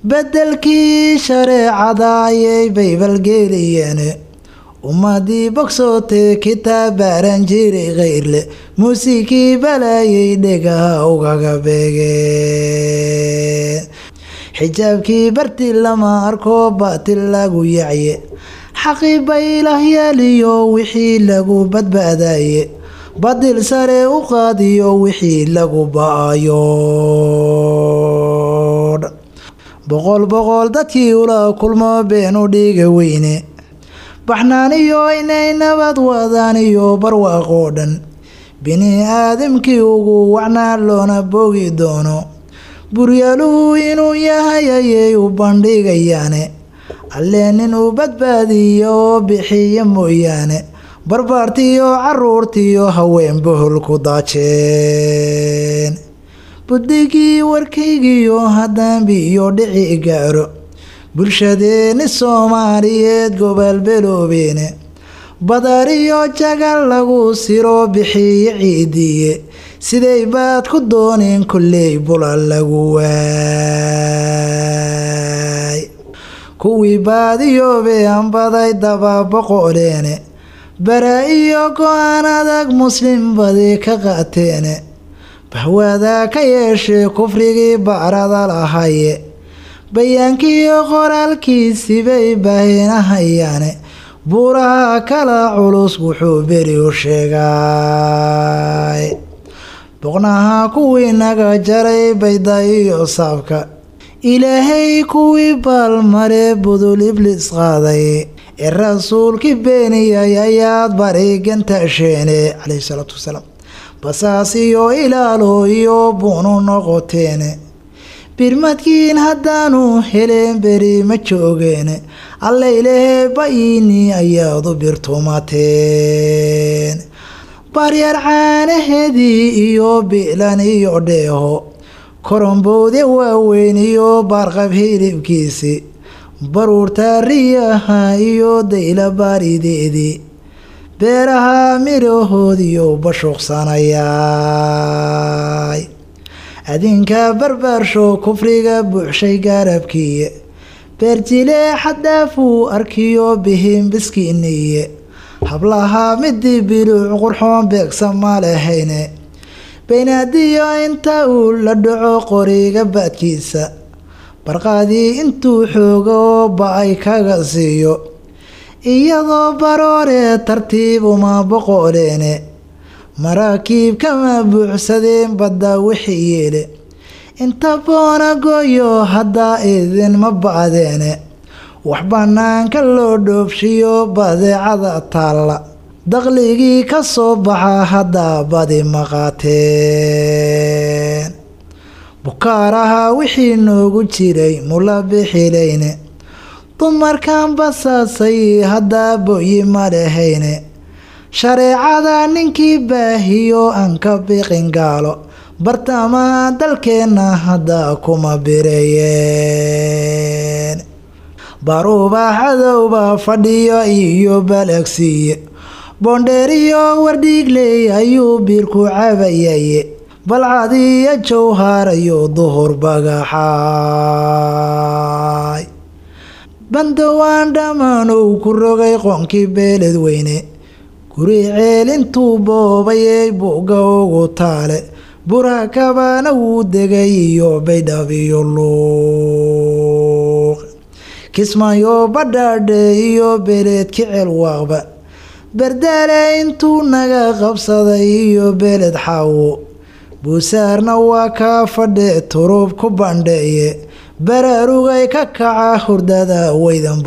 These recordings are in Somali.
beddelkii shareecada ayay baybalgeeliyeen ummadii bogsootee kitaab baaran jiray khayrle muusikii balaayay dhegaha ugaga beegeen xijaabkii barti lama arko baatil lagu yacye xaqii baylahyaliyo wixii lagu badbaadaye badil sare u qaadiyo wixii lagu ba-ayo boqol boqol dadkii ula kulmo beenu dhiiga weyne baxnaaniyo inay nabad wadaan iyo barwaaqoo dhan bini aadamkii ugu wacnaa loona boogi doono buryaaluhu inuu yahay ayay u bandhigayaane alle nin uu badbaadiyo oo bixiya mooyaane barbaartiyo caruurtiyo haween bohol ku daajeen buddigii warkaygiyo haddaanbi iyo dhici gaaro bulshadeeni soomaaliyeed gobol beloobeene badariyo jagal lagu siro bixiyo ciidiye siday baad ku dooneen kolley bula lagu waay kuwii baadiyoobe anbaday dababoqoleene bara iyo go-aan adag muslim badi ka qaateene bahwaada ka yeeshee kufrigii bacrada lahaye bayaankiiyo qoraalkiisibay baahinahayaane buuraha kala culus wuxuu beri u sheegay boqnaha kuwii naga jaray bayda iyo saabka ilaahay kuwii baalmare budul iblis qaaday ee rasuulkii beeniyay ayaad barigantaasheene caleyhi salaatu wasalaam basaas iyo ilaalo iyo buunu noqoteene birmadkiin haddaanu heleen beri ma joogeene allaylehee ba-iini ayaad u birtumateen baryar caanaheedii iyo bi'lan iyo dheeho koromboode waaweyn iyo baarqab hilibkiisi baruurta riyaha iyo dayla baarideedii beeraha midhahoodiyo bashuuqsanayaay adinka barbaarsho kufriga buuxshay gaarabkiiye beerjilee xadaafuu arkiyo bihin biskiiniye hablaha midii biluuc qurxoon beegsa ma lahayne baynaadiyo inta uu la dhaco qoriga baadkiisa barqaadii intuu xooga oo ba-ay kaga siiyo iyadoo barooree tartiib uma boqoleene maraakiib kama buuxsadeen badda wixii yeele inta boona gooyo haddaa idinma bacdeene wax bannaanka loo dhoofshiyo badeecada taalla daqligii ka soo baxa haddaa badi maqaateen bukaaraha wixii noogu jiray mula bixilayne dumarkan basaasay haddaa boyi ma lahayne shareecada ninkii baahiyo aan ka biqin gaalo bartamaha dalkeenna haddaa kuma bireeyeen baruuba cadowba fadhiyo iyo balagsiiye boondheeriyo wardhiigley ayuu biirku cabayaye balcadiyo jowhaarayo duhur bagaxaay bandowaan dhammaan uu ku rogay qoonkii beeled weyne guri ceelintuu boobayey buga ugu taale buraha kabana wuu degay iyo baydhab iyo luuq kismaayo badhaadhe iyo beeleed kicel waaqba berdaale intuu naga qabsaday iyo beeled xaawo buusaarna waa kaa fadhe turub ku bandheeye baraarugay ka kaca hurdada waydan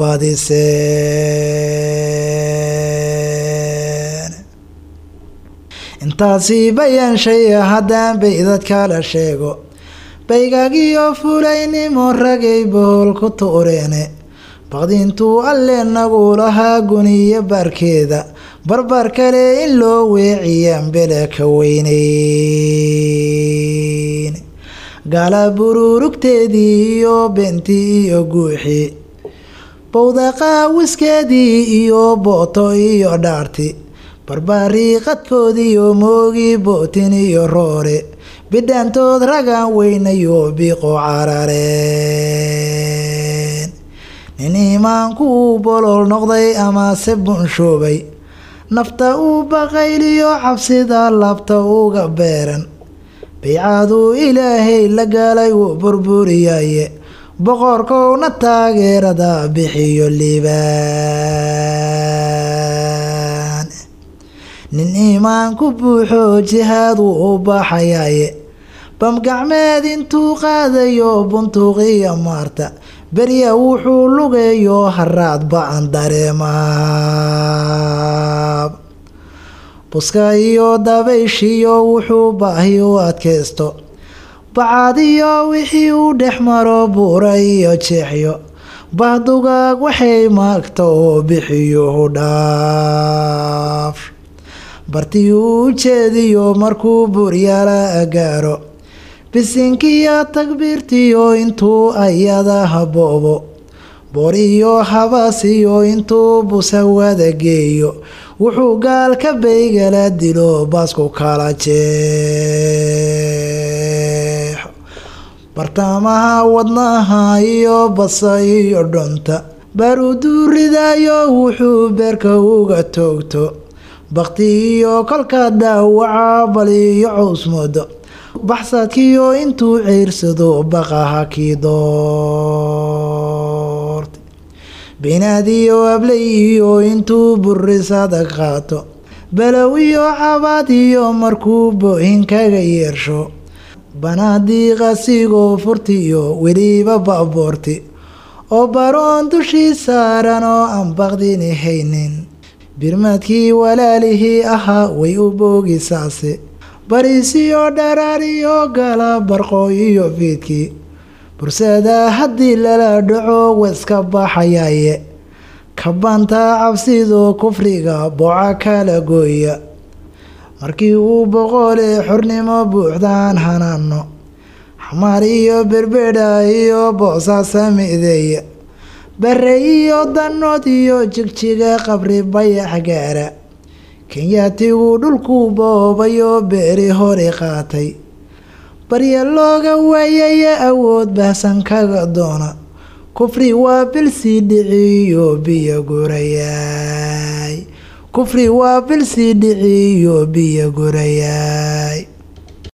baadiseen intaasi bayaanshay haddaan baydad kala sheego baygagiyo fulaynimo ragay bohol ku tuureene baqdintuu alle nagu lahaa guniyo baarkeeda barbar kale in loo weeciyaan bele ka weyneyn gaala buruurugteedii iyo beentii iyo guuxii bowdaqaawiskeedii iyo booto iyo dhaarti barbaariiqadkoodiiyo moogii bootin iyo roore bidhaantood ragaan weynayo biiqo carare iimaanku uu bolol noqday amase bunshoobay nafta uu baqayliyo cabsida labta uga beeran baycaduu ilaahay la galay wuu burburiyaye boqorkowna taageerada bixiyo liibaan nin iimaanku buuxo jihaad wuu u baxayaye bamgacmeed intuu qaadayo buntuuqiya maarta berya wuxuu lugeeyo haraad ba-an dareemaab buska iyo dabayshiyo wuxuu baahi u adkaysto bacadiyo wixii uu dhex maro buura iyo jeexyo bahdugaag waxay maagta oo bixiyuhu dhaaf bartii uu jeediyo markuu buryala gaaro bisinkiyo takbiirtiyo intuu ayada haboobo boor iyo habasiyo intuu busawada geeyo wuxuu gaalka baygala dilo baasku kala jeexo bartamaha wadnaha iyo basa iyo dhunta baruuduu ridayo wuxuu beerka uga toogto bakti iyo kolka dhaawaca bal iyo cowsmoodo baxsadkiyo intuu ceyrsado baqaha kii doortay binaadiyo ablay iyo intuu burisada qaato balow iyo cabaad iyo markuu boohin kaga yeersho banaadii qasigoo furtiyo weliba baaboorti oo baroon dushii saaran oo aan baqdini haynin birmadkii walaalihii ahaa way u boogisaase bariisiyo dharaariyo gala barqo iyo fiidkii bursada haddii lala dhaco weska baxayaye kabanta cabsido kufriga booca kala gooya markii uu boqole xornimo buuxdaan hanaano xamaar iyo berbedha iyo boosaasa mideeya bare iyo danood iyo jigjiga qabri bayax gaara kenyaatigu dhulkuu boobayo beeri hori qaatay barya looga waayaya awood bahsan kaga doona kufri waa bilsii dhiciyo biyo gurayaay kufri waa bilsii dhiciyo biyo gurayaay